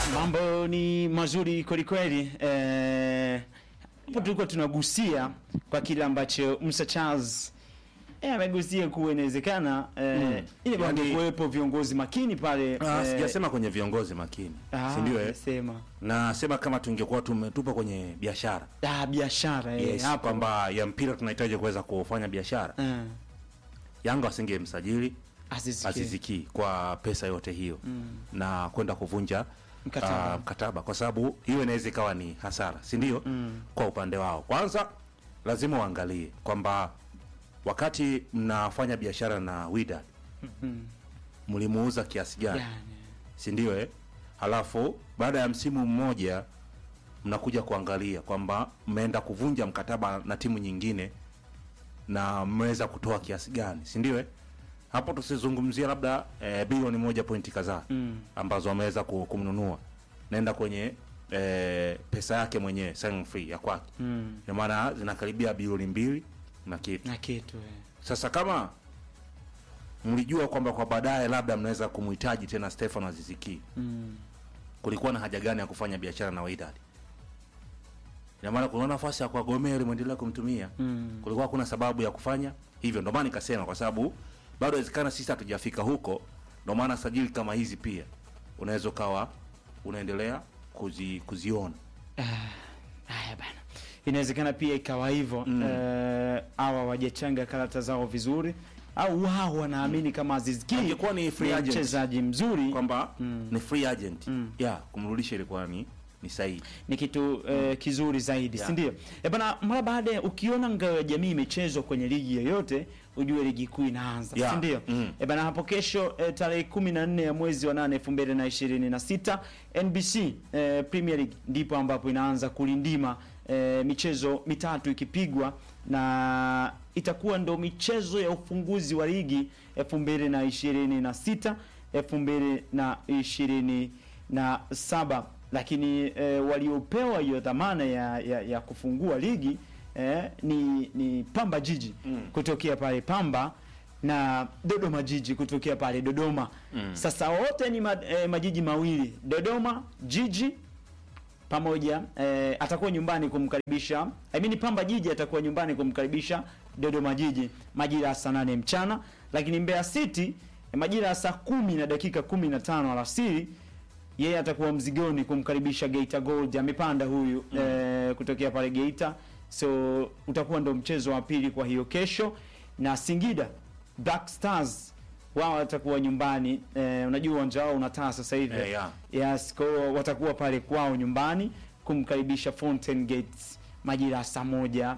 Mambo ni mazuri kwelikweli. Eh, hapo tulikuwa tunagusia kwa kile ambacho Musa Charles eh, amegusia kuwa inawezekana eh, Mm. ili Yaani- yani, kuwepo viongozi makini pale Ah, eh, sijasema kwenye viongozi makini ah, si ndio eh? sema nasema kama tungekuwa tumetupa kwenye biashara ah, biashara eh, yes, hapo kwamba ya mpira tunahitaji kuweza kufanya biashara eh, yanga wasingemsajili Aziz Ki. aziziki kwa pesa yote hiyo na kwenda kuvunja Mkataba. ah, mkataba kwa sababu hiyo inaweza ikawa ni hasara si ndio kwa upande wao kwanza lazima uangalie kwamba wakati mnafanya biashara na Wydad mlimuuza kiasi gani Yani, si ndio eh? Halafu baada ya msimu mmoja mnakuja kuangalia kwamba mmeenda kuvunja mkataba na timu nyingine na mmeweza kutoa kiasi gani, si ndio eh? Hapo tusizungumzia labda eh, bilioni moja pointi kadhaa Mm. ambazo wameweza ku- kumnunua, naenda kwenye eh, pesa yake mwenyewe signing fee ya kwake, mm, ina maana zinakaribia bilioni mbili na kitu. na kitu eh. Sasa kama mlijua kwamba kwa baadaye labda mnaweza kumhitaji tena Stefano Aziziki, mm. kulikuwa na haja gani ya kufanya biashara na Wydad? Ina maana kuna nafasi ya kwa Gomez mwendelea kumtumia Mm. kulikuwa hakuna sababu ya kufanya hivyo. Ndio maana nikasema, kwa sababu bado inawezekana sisi hatujafika huko. Ndio maana sajili kama hizi pia unaweza ukawa unaendelea kuzi, kuziona Haya bana, inawezekana pia ikawa hivyo Mm. eh, hawa wajachanga karata zao vizuri, au wao wanaamini kama Aziz Ki Angekuwa ni free agent. mchezaji mzuri kwamba Mm. ni free agent Mm. ya kumrudisha ilikuwa ni ni sahihi. ni kitu eh, kizuri zaidi Yeah. si ndio? Eh bana, mara baada ya ukiona ngao ya jamii imechezwa kwenye ligi yoyote, ujue ligi kuu inaanza Yeah. si ndio? Mm. Eh bana, hapo kesho eh, tarehe 14 ya mwezi wa 8 2026 NBC eh, Premier League ndipo ambapo inaanza kulindima eh, michezo mitatu ikipigwa na itakuwa ndo michezo ya ufunguzi wa ligi 2026 2027 lakini eh, waliopewa hiyo dhamana ya, ya, ya kufungua ligi eh, ni, ni Pamba Jiji Mm. kutokea pale Pamba na Dodoma Jiji kutokea pale Dodoma. Mm. Sasa wote ni ma, eh, majiji mawili Dodoma Jiji pamoja eh, atakuwa nyumbani kumkaribisha I mean Pamba Jiji atakuwa nyumbani kumkaribisha Dodoma Jiji majira ya saa nane mchana, lakini Mbeya City eh, majira ya saa kumi na dakika kumi na tano alasiri yeye atakuwa mzigoni kumkaribisha Geita Gold. Amepanda huyu eh, kutokea pale Geita, so utakuwa ndo mchezo wa pili kwa hiyo kesho, na Singida Black Stars wao watakuwa nyumbani eh, unajua uwanja wao unataa sasa hivi Eh, yeah. Yes, kwa hiyo watakuwa pale kwao nyumbani kumkaribisha Fountain Gates majira ya saa moja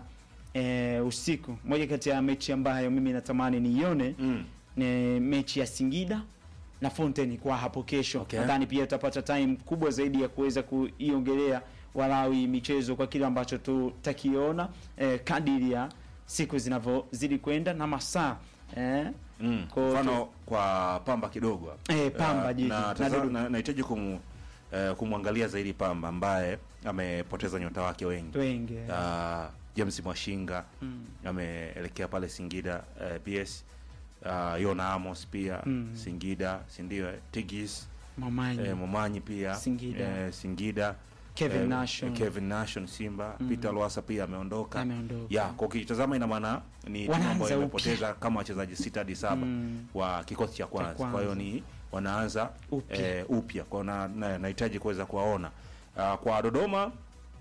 eh, usiku. Moja kati ya mechi ambayo mimi natamani niione Mm. ni mechi ya Singida na Fountain kwa hapo kesho. Okay. Nadhani pia tutapata time kubwa zaidi ya kuweza kuiongelea Walawi michezo kwa kile ambacho tutakiona eh, kadiri ya siku zinavyozidi kwenda na masaa eh, Mm. Kwa- Mfano kwa Pamba kidogo hapa. Eh, Pamba Eh, jiji. na Na taza- Dudu. na- nahitaji kumu, eh, kumwangalia zaidi Pamba ambaye amepoteza nyota wake wengi wengi uh, James Mwashinga Mm. ameelekea pale Singida uh, PS uh, Yona Amos pia Mm. Singida si ndio eh, Tigis Mamanyi eh, Momanyi pia Singida. eh, Singida Kevin eh, Nation. Kevin Nation Simba Mm. Peter Lwasa pia ameondoka Ameondoka. ya kwa ukitazama ina maana ni timu Wanaanza ambayo upya. imepoteza kama wachezaji sita hadi saba Mm. wa kikosi cha kwanza. kwanza. Kwa hiyo ni wanaanza Upya. eh, upya. Kwa hiyo na- na- nahitaji kuweza kuwaona uh, kwa Dodoma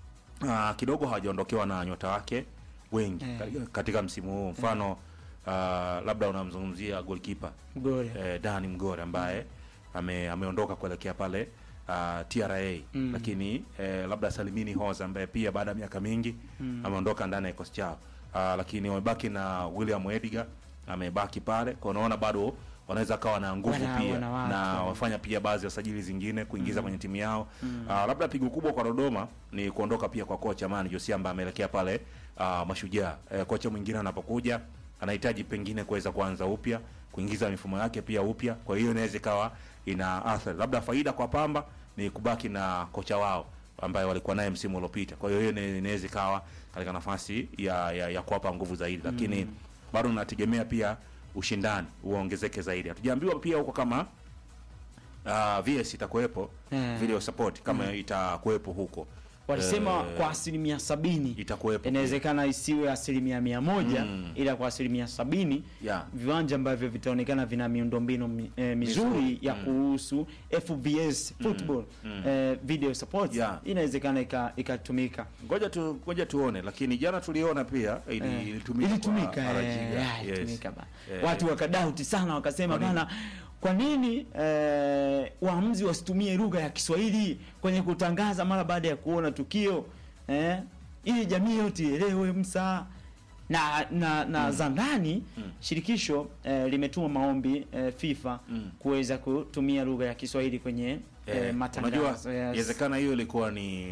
uh, kidogo hawajaondokewa na nyota wake wengi Eh. katika- katika msimu huu mfano uh, labda unamzungumzia goalkeeper Mgore. eh, Dani Mgore ambaye ame, ameondoka kuelekea pale uh, TRA Mm. lakini eh, labda Salimini Hoza ambaye pia baada ya miaka mingi Mm. ameondoka ndani ya kikosi chao uh, lakini wamebaki na William Edgar amebaki pale kwa unaona bado wanaweza kawa na nguvu Wana- pia wana watu. na wafanya pia baadhi ya usajili zingine kuingiza kwenye timu yao uh, labda pigo kubwa kwa Dodoma ni kuondoka pia kwa kocha Mani Josia ambaye ameelekea pale uh, Mashujaa eh, kocha mwingine anapokuja anahitaji pengine kuweza kuanza upya kuingiza mifumo yake pia upya kwa hiyo inaweza ikawa ina athari labda faida kwa Pamba ni kubaki na kocha wao ambaye walikuwa naye msimu uliopita kwa hiyo hiyo ina- inaweza ikawa katika nafasi ya, ya, ya kuwapa nguvu zaidi lakini bado nategemea pia ushindani uongezeke zaidi hatujaambiwa pia huko kama uh, VS itakuwepo Eh. video support kama itakuwepo huko walisema Eh, kwa asilimia sabini itakuwepo inawezekana isiwe asilimia mia moja ila kwa asilimia sabini Yeah. viwanja ambavyo vitaonekana vina miundombinu mi, eh, mizuri Mizuri. ya kuhusu FBS football eh, video support Yeah. inawezekana ika- ikatumika ngoja tu ngoja tuone lakini jana tuliona pia ili, Eh, ilitumika ilitumika kwa eh, Arajiga. yeah, Yes. ilitumika ba. Eh, watu wakadauti sana wakasema Kwa nini? bana kwa nini eh, waamuzi wasitumie lugha ya Kiswahili kwenye kutangaza mara baada ya kuona tukio eh, ili jamii yote ielewe msa na na, na za ndani shirikisho eh, limetuma maombi eh, FIFA kuweza kutumia lugha ya Kiswahili kwenye eh, eh, unajua matangazo yes. inawezekana hiyo ilikuwa ni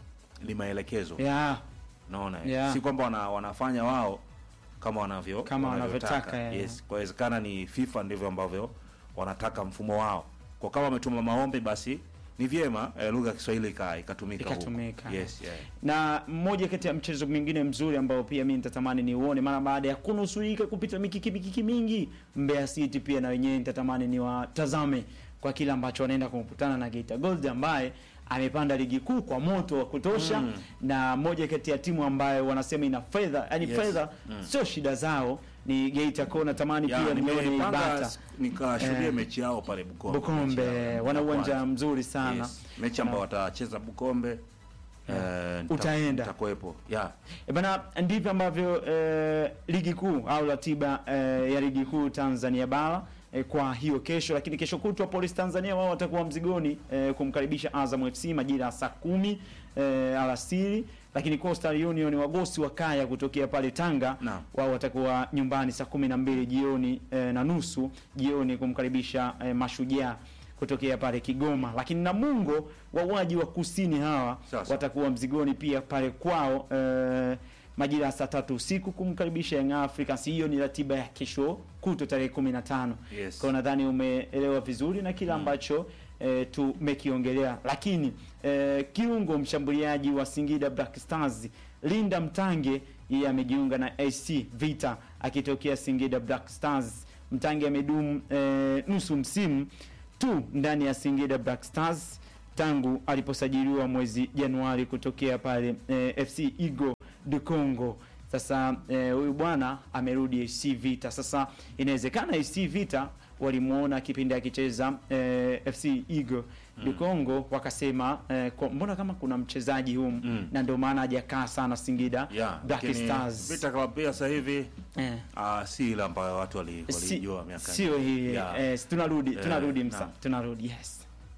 ni maelekezo yeah. naona eh. Yeah. si kwamba wana, wanafanya wao kama wanavyo Kama wanavyotaka. wanavyotaka, eh. yes kwa inawezekana ni FIFA ndivyo ambavyo wanataka mfumo wao kwa kama wametuma maombi basi ni vyema eh, lugha ya Kiswahili ika- ikatumika huko. Ikatumika. yes yeah. na mmoja kati ya mchezo mwingine mzuri ambao pia mimi nitatamani ni uone mara baada ya kunusurika kupita mikiki mikiki mingi Mbeya City pia na wenyewe nitatamani ni watazame kwa kile ambacho wanaenda kukutana na Geita Gold ambaye amepanda ligi kuu kwa moto wa kutosha na moja kati ya timu ambayo wanasema ina fedha yani Yes. fedha sio shida zao ni Geita kwa natamani Yeah, pia nione nimepanga Ibata nikashuhudia Eh, mechi yao pale Bukombe. Bukombe mechi yao wana ya uwanja kwanza. mzuri sana Yes. Mechi ambayo watacheza Bukombe. eh, nita- Utaenda. Nitakuwepo. Yeah. E bana, ndivyo ambavyo eh, ligi kuu au ratiba eh, ya ligi kuu Tanzania bara eh, kwa hiyo kesho, lakini kesho kutwa Police Tanzania wao watakuwa mzigoni eh, kumkaribisha Azam FC majira ya saa kumi eh, alasiri, lakini Coastal Union wagosi wa kaya kutokea pale Tanga Naam. wao watakuwa nyumbani saa kumi na mbili jioni eh, na nusu jioni kumkaribisha eh, Mashujaa kutokea pale Kigoma, lakini Namungo wauaji wa kusini hawa Sawa sawa. watakuwa mzigoni pia pale kwao eh, majira ya saa tatu usiku kumkaribisha Young Africans. Hiyo ni ratiba ya kesho kuto tarehe 15. Yes. Kwa nadhani umeelewa vizuri na kile ambacho eh, tumekiongelea, lakini eh, kiungo mshambuliaji wa Singida Black Stars Linda Mtange yeye amejiunga na AC Vita akitokea Singida Black Stars. Mtange amedumu eh, nusu msimu tu ndani ya Singida Black Stars tangu aliposajiliwa mwezi Januari kutokea pale eh, FC Igo de Congo. Sasa eh, huyu bwana amerudi AC Vita. Sasa inawezekana AC Vita walimuona kipindi akicheza eh, FC Igo de Congo wakasema eh, kwa- mbona kama kuna mchezaji humu Mm. na ndio maana hajakaa sana Singida Yeah. Black lakini Stars. Vita Club pia sasa hivi eh. ah, si ile ambayo watu wali- Si- walijua miaka sio hii Yeah. eh, tunarudi Eh, tunarudi msa naam. tunarudi yes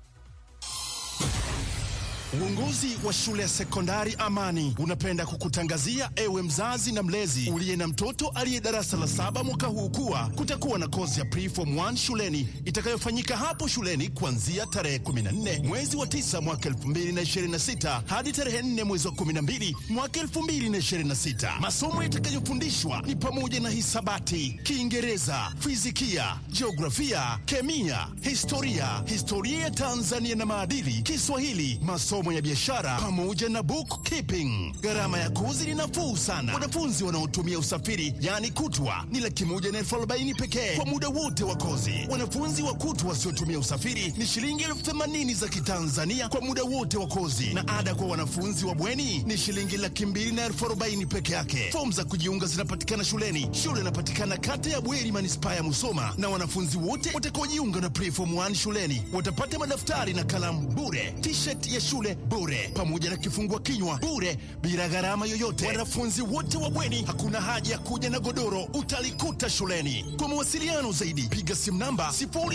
Uongozi wa shule ya sekondari Amani unapenda kukutangazia ewe mzazi na mlezi uliye na mtoto aliye darasa la saba mwaka huu kuwa kutakuwa na kozi ya preform 1 shuleni itakayofanyika hapo shuleni kuanzia tarehe 14 mwezi wa 9 mwaka 2026 hadi tarehe 4 mwezi wa 12 mwaka 2026. Masomo yatakayofundishwa ni pamoja na hisabati, Kiingereza, fizikia, jiografia, kemia, historia, historia ya Tanzania na maadili, Kiswahili, masomo ya biashara pamoja na bookkeeping. Gharama ya kozi ni nafuu sana. Wanafunzi wanaotumia usafiri yaani kutwa ni laki moja na elfu arobaini pekee kwa muda wote wa kozi. Wanafunzi wa kutwa wasiotumia usafiri ni shilingi elfu themanini za Kitanzania kwa muda wote wa kozi, na ada kwa wanafunzi wa bweni ni shilingi laki mbili na elfu arobaini peke yake. Fomu za kujiunga zinapatikana shuleni. Shule inapatikana kata ya Bweri, manispaa ya Musoma, na wanafunzi wote watakaojiunga na preform 1 shuleni watapata madaftari na kalamu bure, t-shirt ya shule bure, pamoja na kifungua kinywa bure, bila gharama yoyote. Wanafunzi wote wa bweni, hakuna haja ya kuja na godoro, utalikuta shuleni. Kwa mawasiliano zaidi, piga simu namba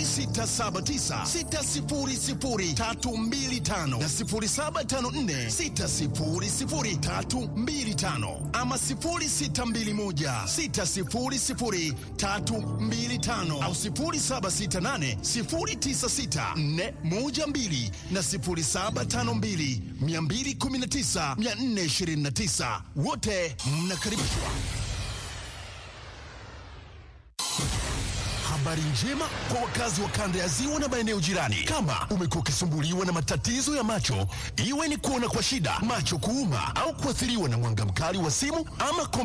0679600325 na 0754600325 ama 0621600325 au 0768096412 na 0752219429 wote mnakaribishwa. Habari njema kwa wakazi wa kanda ya ziwa na maeneo jirani. Kama umekuwa ukisumbuliwa na matatizo ya macho, iwe ni kuona kwa shida, macho kuuma, au kuathiriwa na mwanga mkali wa simu ama kompyuta